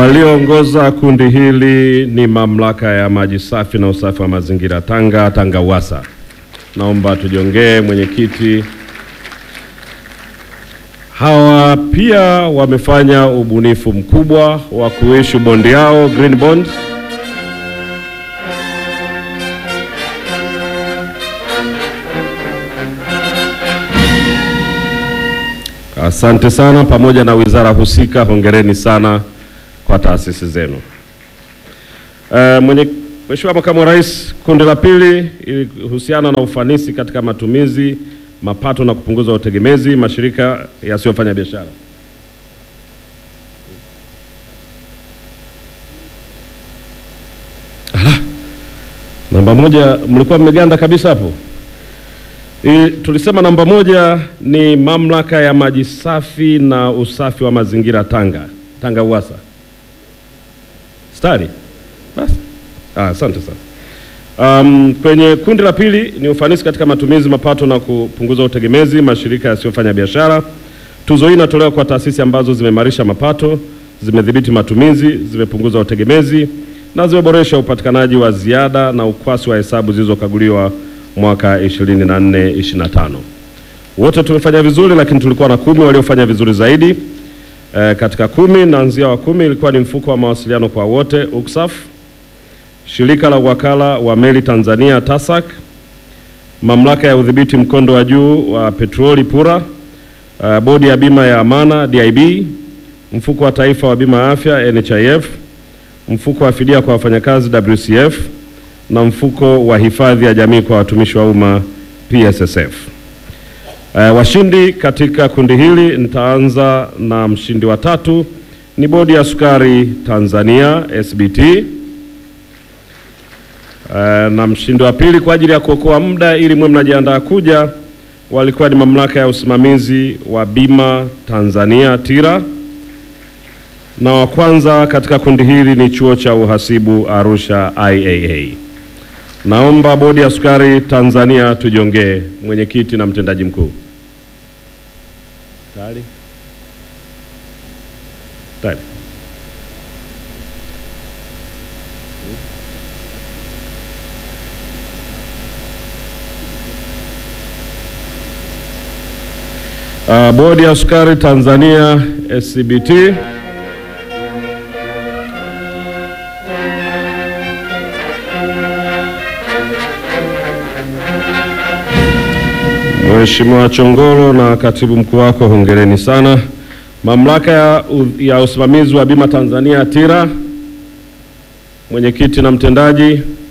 Walioongoza kundi hili ni mamlaka ya maji safi na usafi wa mazingira Tanga, Tanga Uwasa. Naomba tujiongee mwenyekiti. Hawa pia wamefanya ubunifu mkubwa wa kuishu bondi yao green bond Asante sana, pamoja na wizara husika, hongereni sana kwa taasisi zenu. Uh, mwenye Mheshimiwa Makamu wa Rais, kundi la pili ilihusiana na ufanisi katika matumizi, mapato na kupunguza utegemezi mashirika yasiyofanya biashara. Ala, namba moja mlikuwa mmeganda kabisa hapo. I, tulisema namba moja ni mamlaka ya maji safi na usafi wa mazingira Tanga, Tanga Uwasa. Stari basi, ah, asante sana. Um, kwenye kundi la pili ni ufanisi katika matumizi, mapato na kupunguza utegemezi mashirika yasiyofanya biashara. Tuzo hii inatolewa kwa taasisi ambazo zimeimarisha mapato, zimedhibiti matumizi, zimepunguza utegemezi na zimeboresha upatikanaji wa ziada na ukwasi wa hesabu zilizokaguliwa mwaka 24 25. Wote tumefanya vizuri, lakini tulikuwa na kumi waliofanya vizuri zaidi. E, katika kumi naanzia wa kumi ilikuwa ni mfuko wa mawasiliano kwa wote UCSAF, shirika la wakala wa meli Tanzania TASAC, mamlaka ya udhibiti mkondo wa juu wa petroli PURA, uh, bodi ya bima ya amana DIB, mfuko wa taifa wa bima ya afya NHIF, mfuko wa fidia kwa wafanyakazi WCF na mfuko wa hifadhi ya jamii kwa watumishi wa umma PSSF. Uh, washindi katika kundi hili nitaanza na mshindi wa tatu ni bodi ya sukari Tanzania SBT. Uh, na mshindi wa pili kwa ajili ya kuokoa muda ili mwe mnajiandaa kuja walikuwa ni mamlaka ya usimamizi wa bima Tanzania TIRA, na wa kwanza katika kundi hili ni chuo cha uhasibu Arusha IAA. Naomba bodi ya sukari Tanzania tujiongee, mwenyekiti na mtendaji mkuu. Tayari? Tayari. Uh, bodi ya sukari Tanzania SCBT Mheshimiwa Chongolo na katibu mkuu wako, hongereni sana. Mamlaka ya, ya usimamizi wa bima Tanzania TIRA, mwenyekiti na mtendaji